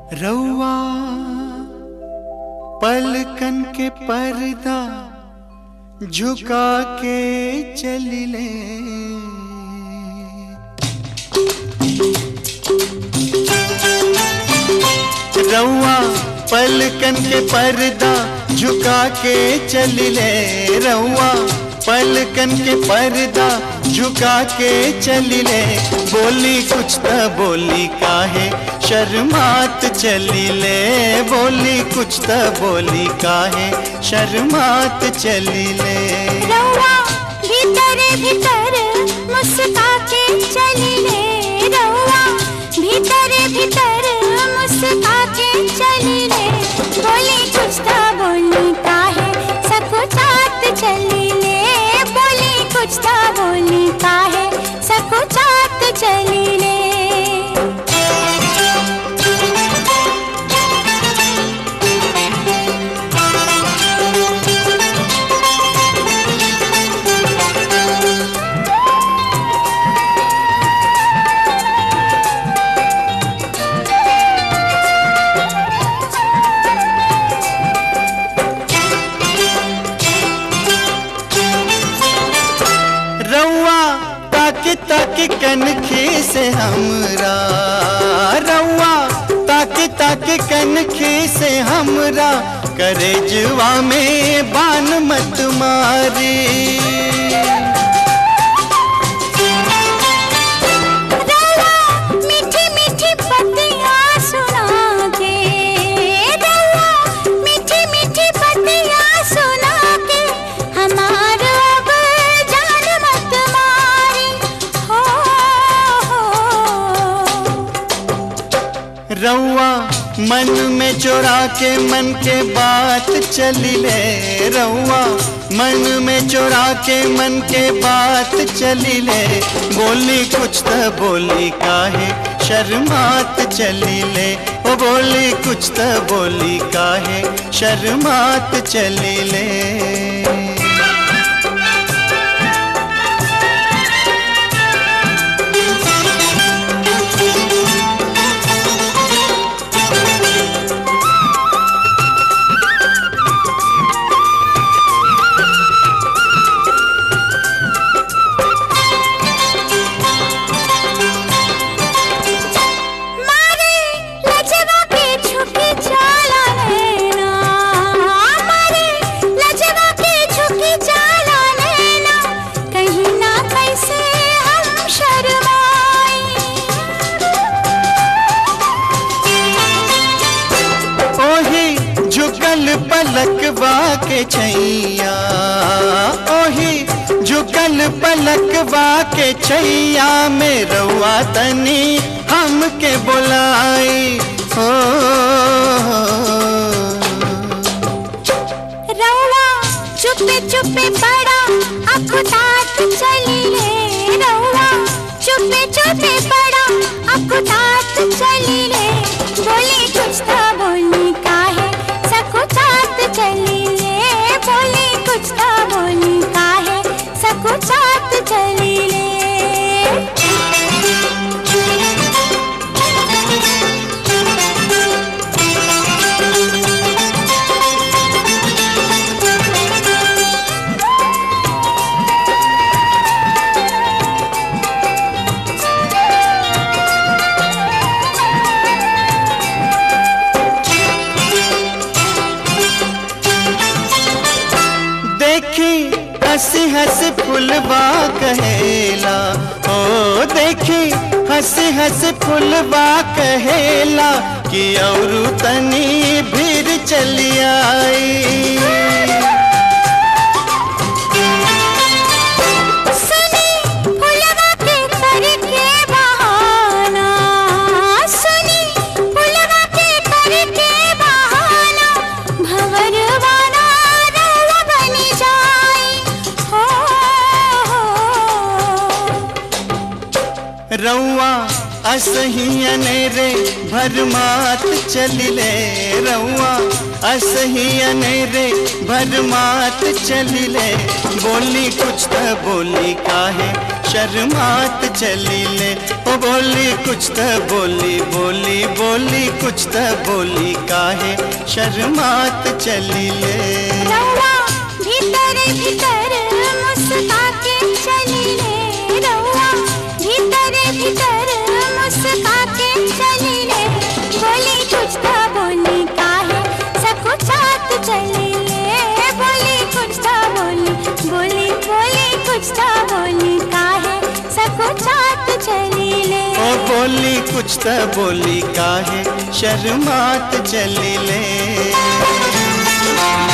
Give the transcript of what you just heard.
रउआ पलकन के पर्दा झुका के चलिले रउआ पलकन के पर्दा झुका के चलिले रउआ पलकन के पर्दा झुका के चलिले बोली कुछ त बोली काहे शर्मात चलिले बोली कुछ त बोली काहे शर्मात चलिले रउआ भीतर भीतर मुस्का के चलिले रउआ भीतर भीतर मुस्का के चलिले बोली कुछ तो बोली काहे सकुचात चलिले बोली कुछ तो बोली काहे सकुचात चलिले रउआ ताकि ताकि कनखी से हमरा रउआ ताकि ताकि कनखी से हमरा करे जुआ में बान मत मारी रउआ मीठी मीठी पत्तियां सुना के रउआ मीठी मीठी पत्तियां सुना के हमार अब जान मत मारी हो, हो। रउआ मन में चोरा के मन के बात चलिले रउआ मन में चोरा के मन के बात चलिले बोली कुछ त बोली काहे शर्मात चलिले ओ बोली कुछ त बोली काहे शर्मात चलिले मारे लजवा के झुकी चाला लेना मारे लजवा के झुकी चाला लेना कहीं ना कैसे हम शर्माई ओही झुकल पलकवा के छैया ओही झुकल पलकवा के छैया में रउआ तनी हमके बोलाई हो रउआ चुपे चुपे बड़ा अकुतात चलिले रउआ चुपे चुपे बड़ा अकुतात चलिले बोली कुछ तो बोली काहे सकुचात चलिले बोली कुछ तो बोली काहे सकुचात चलिले देखी हंसी हंसी फुलवा कहेला ओ देखी हंसी हंसी फुलवा कहेला कि और तनी भीड़ चली आई सुनी फुलवा के करके बहाना सुनी फुलवा के करके बहाना भंवरवाना रउआ बनी जाई हो, हो। रउआ असहियने रे भरमात चलिले रउआ असहियने रे भरमात चलिले बोली कुछ त बोली काहे शर्मात चलिले ओ बोली कुछ त बोली बोली बोली बोली कुछ त बोली काहे शर्मात चली ले रउआ भीतर भीतर मुस्का के चली ले रउआ भीतर भीतर मुस्का के चली ले बोली कुछ तो बोली काहे सकुचात चली ले बोली कुछ तो बोली बोली बोली कुछ तो बोली काहे सकुचात चली ले ओ बोली कुछ त बोली काहे शर्मात चली ले